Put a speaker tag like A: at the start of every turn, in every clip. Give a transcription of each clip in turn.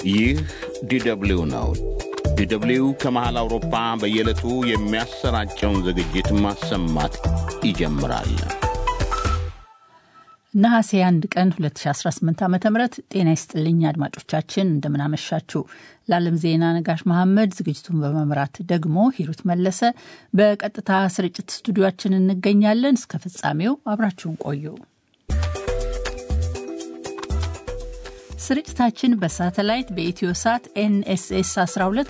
A: ይህ ዲደብሊው ነው። ዲደብሊው ከመሃል አውሮፓ በየዕለቱ የሚያሰራጨውን ዝግጅት ማሰማት ይጀምራል።
B: ነሐሴ 1 ቀን 2018 ዓ ም ጤና ይስጥልኝ አድማጮቻችን፣ እንደምናመሻችሁ። ለዓለም ዜና ነጋሽ መሐመድ፣ ዝግጅቱን በመምራት ደግሞ ሂሩት መለሰ። በቀጥታ ስርጭት ስቱዲዮችን እንገኛለን። እስከ ፍጻሜው አብራችሁን ቆዩ። ስርጭታችን በሳተላይት በኢትዮ ሳት ኤንኤስኤስ 12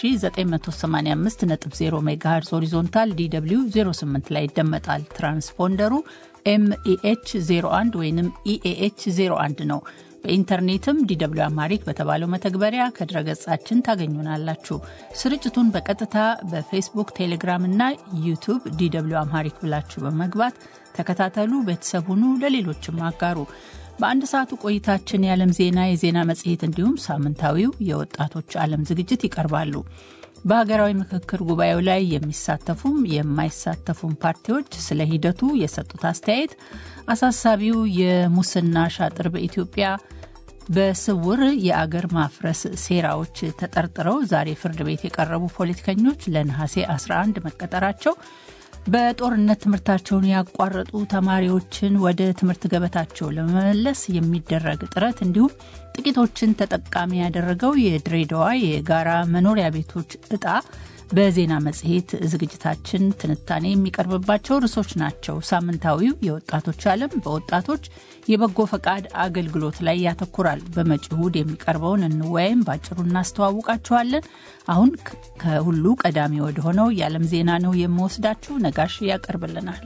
B: በ10985.0 ሜጋሄርዝ ሆሪዞንታል ዲw 08 ላይ ይደመጣል። ትራንስፖንደሩ ኤምኢኤች 01 ወይም ኢኤኤች 01 ነው። በኢንተርኔትም ዲw አማሪክ በተባለው መተግበሪያ ከድረገጻችን ታገኙናላችሁ። ስርጭቱን በቀጥታ በፌስቡክ፣ ቴሌግራም እና ዩቱብ ዲw አማሪክ ብላችሁ በመግባት ተከታተሉ፣ ቤተሰብ ሁኑ፣ ለሌሎችም አጋሩ። በአንድ ሰዓቱ ቆይታችን የዓለም ዜና፣ የዜና መጽሔት እንዲሁም ሳምንታዊው የወጣቶች ዓለም ዝግጅት ይቀርባሉ። በሀገራዊ ምክክር ጉባኤው ላይ የሚሳተፉም የማይሳተፉም ፓርቲዎች ስለ ሂደቱ የሰጡት አስተያየት፣ አሳሳቢው የሙስና ሻጥር በኢትዮጵያ በስውር የአገር ማፍረስ ሴራዎች ተጠርጥረው ዛሬ ፍርድ ቤት የቀረቡ ፖለቲከኞች ለነሐሴ 11 መቀጠራቸው በጦርነት ትምህርታቸውን ያቋረጡ ተማሪዎችን ወደ ትምህርት ገበታቸው ለመመለስ የሚደረግ ጥረት እንዲሁም ጥቂቶችን ተጠቃሚ ያደረገው የድሬዳዋ የጋራ መኖሪያ ቤቶች እጣ በዜና መጽሔት ዝግጅታችን ትንታኔ የሚቀርብባቸው ርዕሶች ናቸው። ሳምንታዊው የወጣቶች ዓለም በወጣቶች የበጎ ፈቃድ አገልግሎት ላይ ያተኩራል። በመጪው እሁድ የሚቀርበውን እንወያይም ባጭሩ እናስተዋውቃችኋለን። አሁን ከሁሉ ቀዳሚ ወደ ሆነው የዓለም ዜና ነው የምወስዳችሁ። ነጋሽ ያቀርብልናል።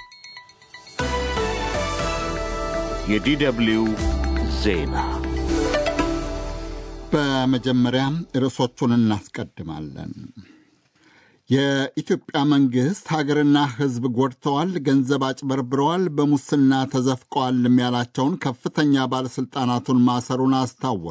A: የዲደብሊው ዜና
C: በመጀመሪያ ርዕሶቹን እናስቀድማለን። የኢትዮጵያ መንግሥት ሀገርና ሕዝብ ጎድተዋል፣ ገንዘብ አጭበርብረዋል፣ በሙስና ተዘፍቀዋልም ያላቸውን ከፍተኛ ባለሥልጣናቱን ማሰሩን አስታወቀ።